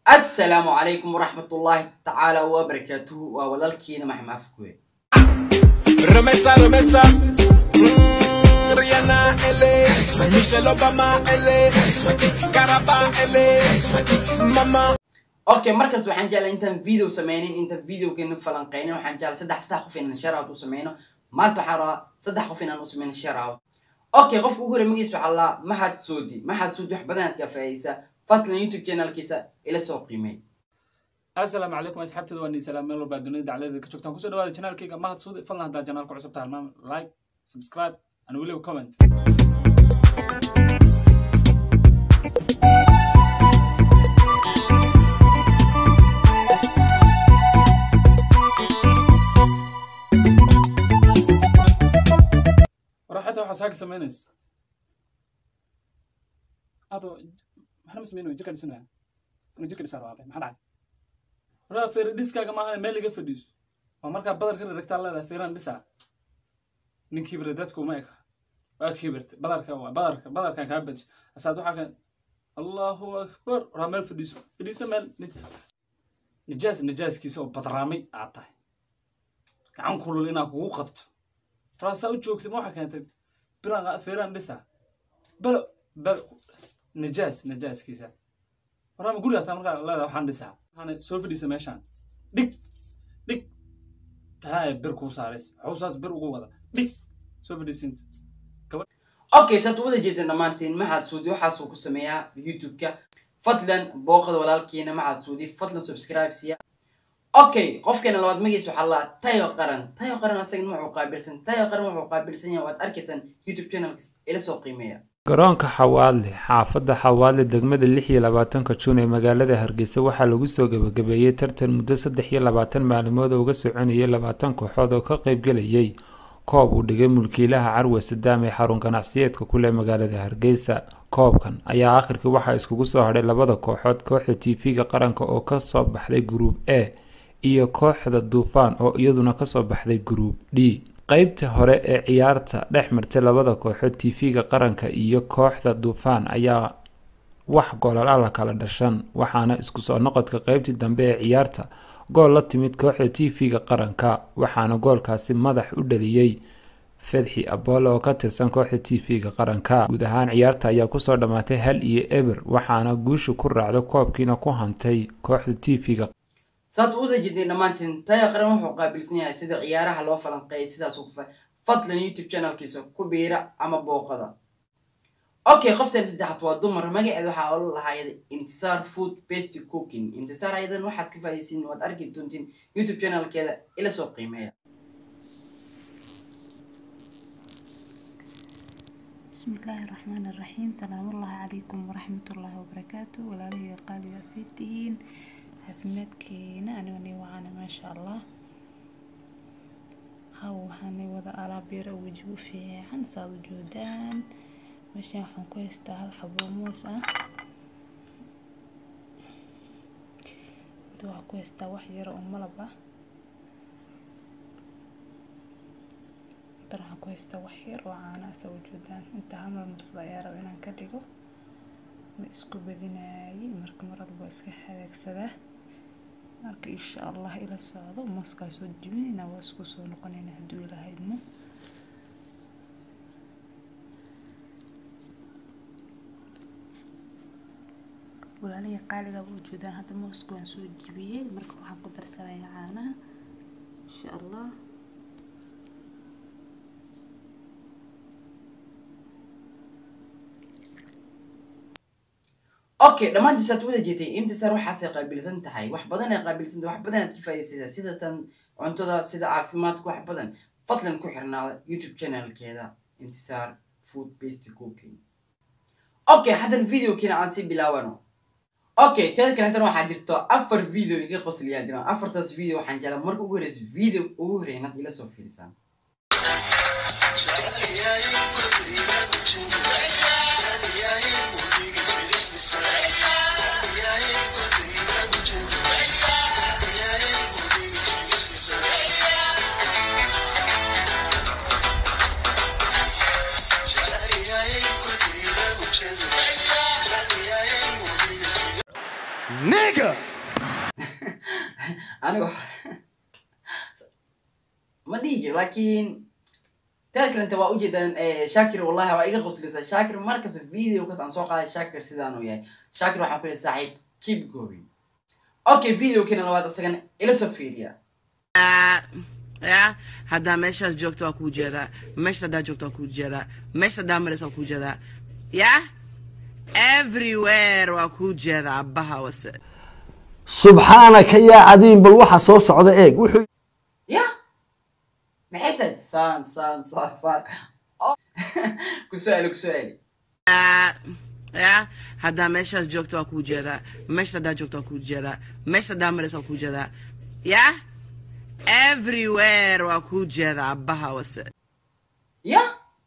assalaamu calaykum waraxmatullaahi tacaala wabarakaatuhu waa walaalkiina maxamed afkuwe Remesa, remesa. Mm, Rihanna, LA. Michelle Obama, LA. Caraba, LA. Mama. okay markaas waxaan jeclay intaan video sameynin intaan videokeena falanqeynin waxaan jeclay saddex saddex qof inaan share out u sameyno maanta waxaan rabaa saddex qof inaan u sameyno share out okay qofka ugu horey magiis waxaa laa maxaad soodi maxaad soodi wax badan aad ka faa'idaysaa fadlan youtube channelkiisa ila soo qiimey asalaamu calaykum asxaabteeda waa niisalaam meel walbaa dunida dacladeeda ka joogtaan kusoo dhawaada janaalkayga mahad suudi fadlan haddaa janaalka cusub tahay halmaam like subscribe and weliba comment waraxata waxaa saaka samaynaysa ado maxaa ma samaynayo jirka dhisanaya inuu jirka dhisaa rabaa maxaa dhacay waraa feeri dhiskaaga maahan meel laga fadhiiso waa markaa badar ka raragtaa leedahay feeraan dhisaa nin kibira dadku ma eka waa kibirta badarka waa badarka badarkan kaa badisha asaad waxaa kan allahu akbar waraa meel fadhiiso fadhiiso meel nijaas nijaaskiisa oo badraamay aad tahay gacan kulul inaa kugu qabto waraa saa u joogtay ma waxaa keentay biraan feeraan dhisaa balo balo nijaas nijaaskiisa waraama guriga hataa markaa leedahay waxaan dhisaa waxaana soo fadhiisa meeshaan dhig dhig talaa bir kuu saarays xawsaas bir ugu wada dhig soo fadhiisinta okay saad wada jeedeen dhammaantiin maxaad suudi waxaasuu ku sameeyaa youtube-ka fadlan booqada walaalkiina maxaad suudi fadlan subscribe siya okay qofkeena labaad magiis waxaa laa tayo qaran tayo qaran asagana wuxuu qaabilsan tayo qaran wuxuu qaabilsan yahay waad arkaysaan youtube channelkiis ila soo qiimeeya garoonka xawaadle xaafadda xawaadle degmada lix iyo labaatanka juun ee magaalada hargeysa waxaa lagu soo gebagabeeyey tartan muddo saddex iyo labaatan maalimood oo uga soconayay labaatan kooxood oo ka qaybgelayay koob uu dhigay mulkiilaha carwe sadaam ee xarun ganacsiyeedka kuleh magaalada hargeysa koobkan ayaa akhirkii waxaa iskugu soo hadhay labada kooxood kooxda tv-ga qaranka oo kasoo baxday gruub a iyo kooxda duufaan oo iyaduna kasoo baxday gruub d qeybta hore ee ciyaarta dhex martay labada kooxood tv-ga qaranka iyo kooxda duufaan ayaa wax goolal la kala dhashan waxaana isku soo noqodka qeybtii dambe ee ciyaarta gool la timid kooxda tv-ga qaranka waxaana goolkaasi madax u dhaliyey fedxi aboole oo ka tirsan kooxda tv-ga qaranka guud ahaan ciyaarta ayaa kusoo dhammaatay hal iyo eber waxaana guusha ku raacda koobkiina ku hantay kooxda tv-ga saad u wada jeedeen dhammaantiin tayo qaran wuxuu qaabilsan yahay sida ciyaaraha loo falanqeeyay sidaas ku fadlan youtube channelkiisa ku biira ama booqada okay qoftan saddexaad waa dumar magaceeda waxaa ola lahaayada intisaar food basty cooking intisaar ayadan waxaad ka faa'idaysiin waad arki doontiin youtube channelkeeda ila soo qiimeeya بسم الله الرحمن الرحيم سلام الله عليكم ورحمة الله وبركاته walaalihii qaaliga sii tihiin caafimaadkeena anigani wacaana maasha allah haw waxaanay wada alaab yar oo weji u fiican saad u joodaan meeshaan waxaan ku haystaa hal xabo moos ah inta waxaan ku haystaa wax yar oo malab ah intan waxaan ku haystaa wax yar oo caana ah saa u joodaan inta hal mar marsada ayaa raba inaan ka dhigo ma isku badinaayay marka mar walba iska hagaagsadaa marka insha allah ila socdo mooskaa soo jibinayna waa isku soo noqonayna hadduu ilaahay idmo walaalihii qaaliga u joodaan hadda mooska waan soo jibiyey marka waxaan ku darsanayaa caanaha insha allah okay dhammaantiin saad wada jeetay imtisaar waxaasay qaabilsan tahay wax badan ay qaabilsan tahay wax badan aad ka faa'idaysataa sida tan cuntada sida caafimaadka wax badan fadlan ku xirnaada youtube channelkeeda imtisaar food basty cooking okay haddan videokiina aan sii bilaabano okay teeda kalentan waxaa jirto afar video iga qosliyaa jiraan afartaas video waxaan jeclaa marka ugu horeysa video ugu horeeya inaad ila soo fiirisaan Nigga! aniga ma dhihi jiro laakiin teed kalenta waa ujeedaan shaakir wallahi waa iga qoslaysaa shaakir markasta video kas aan soo qaaday shaakir sidaan uu yahay shaakir waxaan ku leeyahay saaxiib keep going okay video kina labaad isagana ila soo fiiriya ya haddaa meeshaas joogto waa kuu jeedaa meesha haddaa joogto waa kuu jeedaa meesha haddaa maraysa waa kuu jeedaa ya everywhere waa kuu jeedaa abbaha wase subxaanaka yaa cadiin bal waxa soo socda eeg wuxuu ya maxay tahay saan saan saan saan Oh. ku soo celi ku soo celi ya haddaa meeshaas joogto waa kuu jeedaa meesha haddaa joogto waa kuu jeedaa meesha haddaa maraysa waa kuu jeedaa ya everywhere waa kuu jeedaa abbaha wase ya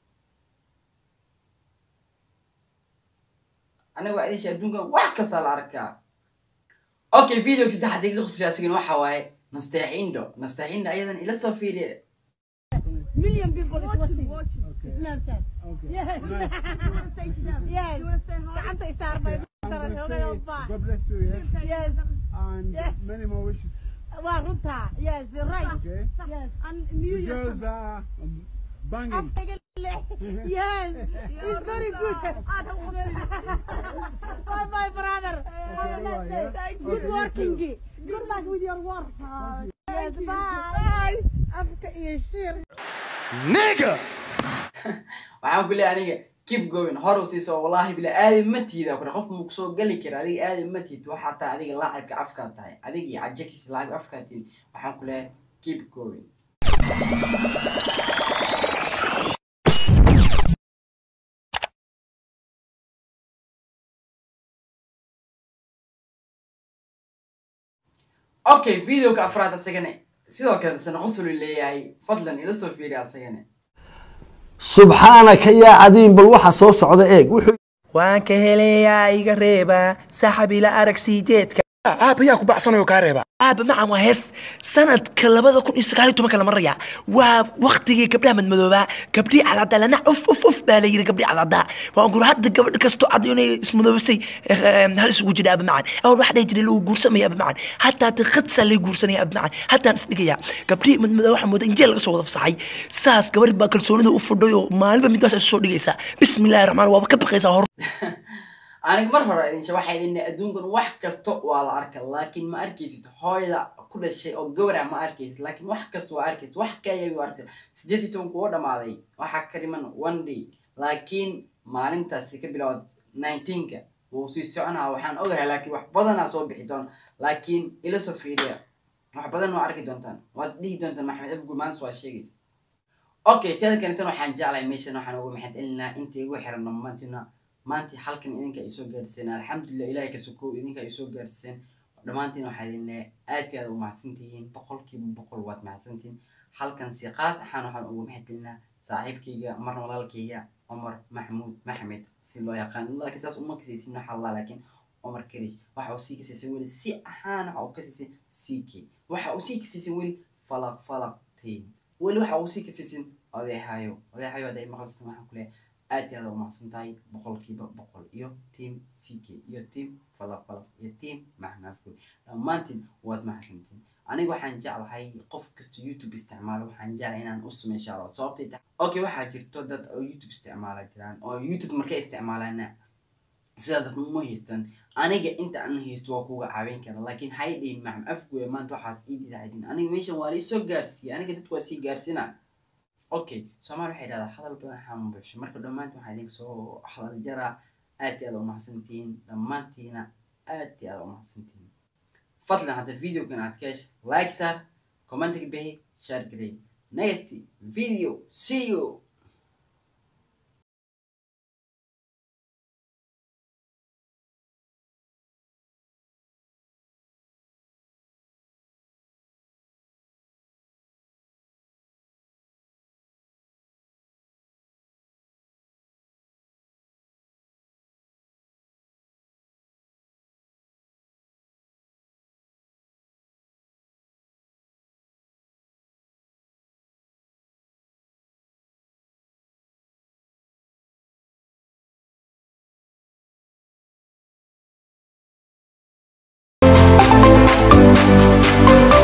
aniga waa idin adduunkan wax kasta la arkaa okay video saddexaad iga qosliya asigana waxa waaye nasteexindo nasteexindo ayadan ila soo fiiriya million people is watching. Okay. Snapchat. Okay. Yes. Nice. yes. You want to say hi? I'm saying sorry, but God bless you, yes. Yes. And Yes. many more wishes. Well, Ruta. Yes, you're right. Okay. Yes. And New The Year. girls are um, banging. yes. It's very good. bye bye, brother. Have a nice day. yeah? Good Okay, you working. too. Good luck with your work. Yes, bye. After you share. Nigga! waxaan ku leeyahay aniga keep going hor u siiso wallahi bila aadi ma tiida kure qof muu kusoo geli kara adiga aadi ma tiid waxaa tahay adiga laacibka afkaa tahay adiga iyo cajakis laacib afkaa tihin waxaan ku leeyahay keep going okay videoka afraad asagana sidoo kale sana qosulu leeyahay fadlan ila soo fiiri asagana subxaanaka yaa cadiin bal waxa soo socda eeg wuxuu waan ka helayaa iga reeba saxab ila arag siijeedka Aaba yaa ku bacsanayo kaa reeba. aaba macan waa hees sanadka labada kun iyo sagaal iyo tobanka la maraya waa waktigii gabdhaha madmadoobaa gabdhii cadcaddaa lana uf uf uf baa la yiri gabdhii cadcaddaa waan guri hadda gabadh kasto cad inay ismadoobisay hal isugu jira aaba macan awal waxa dhihi jiray lagu guursamaya aaba macan hataa tiqadsaa lay guursanaya aaba macan hataan isdhigaya gabdhii madmadoo waxaa mooda injeel laga soo wada fasaxay saas gabarh baa kalsoonida u fudhay oo maalinba midbaas isu soo dhigaysaa bismillahi raxmaan waaba ka baqaysaa hor aniga mar hore idin waxay idin adduunkan wax kasta waa la arka laakiin ma arkaysid hooyada ku dhashay oo gawrac ma arkaysid laakiin wax kasta waa arkaysid wax kaya waa arkaysid sideed iyo toban kuwa dhamaaday waxaa ka dhiman one day laakiin maalintaasi ka bilowd nineteenka wuu sii soconaa waxaan ogahay laakiin wax badanaa soo bixi doona laakiin ila soo fiiriya wax badan waa arki doontaan waad dhihi doontaan maxamed afgur maanta waa sheegaysa okay teeda kaleetan waxaan jeclahay meeshan waxaan ugu maxad celinaa inta igu xiran dhammaantina maanta halkan idinka ay soo gaarsiiseen alxamdulilah ilahay ka sokow idinka ay soo gaarsiiseen dhammaantiin waxaa idin leeyahay aad iyo aad u mahadsantihiin boqolkiiba boqol waad mahadsantihiin halkan si qaas ahaan waxaan ugu maxad celinaa saaxiibkayga marna walaalkayga cumar maxmuud maxmed si loo yaqaan laakiin saas uma kasaysin waxa allah laakiin cumar karish waxa uu sii kasaysan weli si ahaan waxa uu kasaysan ck waxa uu sii kasaysan weli falaq falaqtiin weli waxa uu sii kasaysan odeexayo odeexayo hadday maqalsan waxaan ku leeyahay aad iyo aad u mahadsan tahay boqolkiiba boqol iyo team ck iyo team falaq falaq iyo team maxnaasku dhammaantiin waad mahadsantiin aniga waxaan jeclahay qof kasta youtube isticmaalo waxaan jeclahay inaan u sameyn insha allah sababtay tahay okay waxaa jirto dad oo youtube isticmaala jiraan oo youtube markay isticmaalana sidaas dad ma haystaan aniga inta aan haysto waa kuga caawin kara laakiin hay dhihin maxam afkuwe maanta waxaas ii didaadin aniga meeshan waa liisoo gaarsiiyey aniga dadku waa sii gaarsiina okay soomaali waxay dhahdaa hadal badan xambusho marka dhammaantiin waxaa idinka soo hadal jaraa aad iyo aad u mahadsantihiin dhammaantiina aad iyo aad u mahadsantihiin fadlan hadda videogan aad ka hesha like saar commentiga bixi share garey next video see you Thank